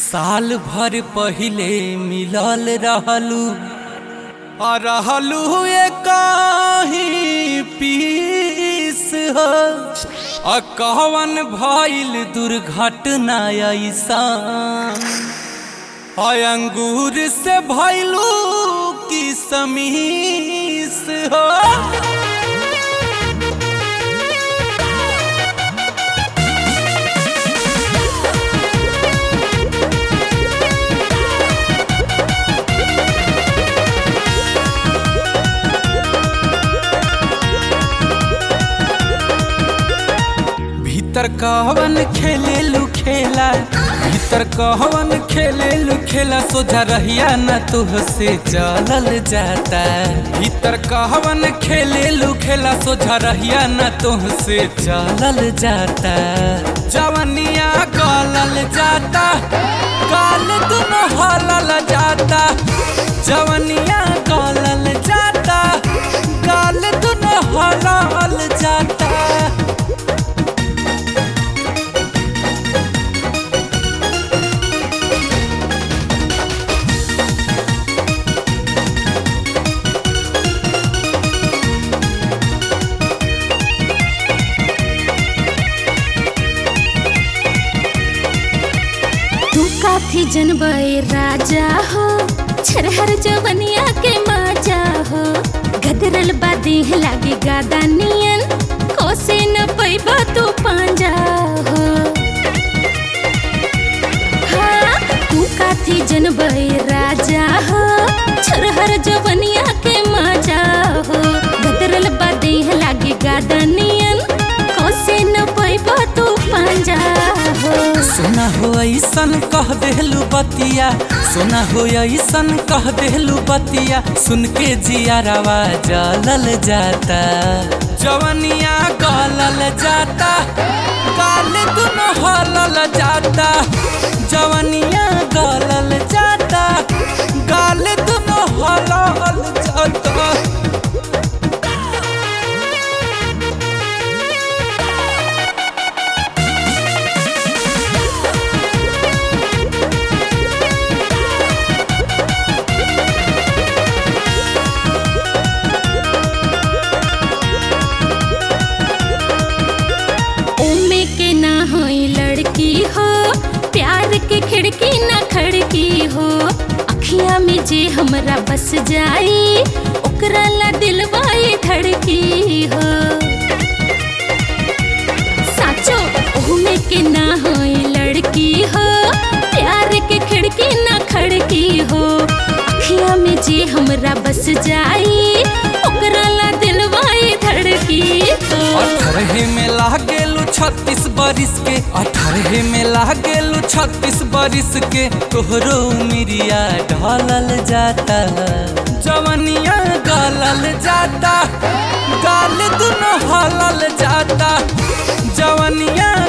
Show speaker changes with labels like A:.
A: साल भर पहिले मिलल रहलू आ रहलू काही पीस हो आ कहवन भइल दुर्घटना ऐसा आ अंगूर से भइलू की समीस हो भीतर कहवन खेले लू खेला भीतर कहवन खेले लू खेला सोझा रहिया न तुहसे चलल जाता भीतर कहवन खेले लू खेला सोझा रहिया न तुहसे चलल जाता जवनिया गलल जाता काल दुनो हलल जाता जवनिया गलल जाता काल दुनो हलल जाता
B: तू काफी जनबे राजा हो छरहर जवनिया के माजा हो गदरल बादेह लागे गादा नियन कोसे न पैबा तू पांजा हो हाँ, तू काफी जनबे राजा हो छरहर जवनिया के माजा हो गदरल बादेह लागे गादा नियन कोसे न पैबा तू पांजा हो
A: सोना हो ऐसन कह देहलू बतिया सोना हो ऐसन कह देहलू बतिया सुन के जियारवा जलल जाता जवनिया गलल जाता काल दुनो हलल जाता जवनिया गलल जाता गाल दुनो हलल जाता
B: उम्मे के ना होई लड़की हो प्यार के खिड़की ना खड़की हो अखिया में जे हमरा बस जाई ओकरा ला दिलवाई धड़की हो साचो उम्मे के ना होई लड़की हो प्यार के खिड़की ना खड़की हो अखिया में जे हमरा बस जाई ओकरा ला दिलवाई धड़की हो
A: अठारहे में लागेलू छत्तीस बरिस के अठारहे में लागेलू छत्तीस बरिस के तोहरो मिरिया ढलल जाता जवनिया गलल जाता गाल दुनो हलल जाता जवनिया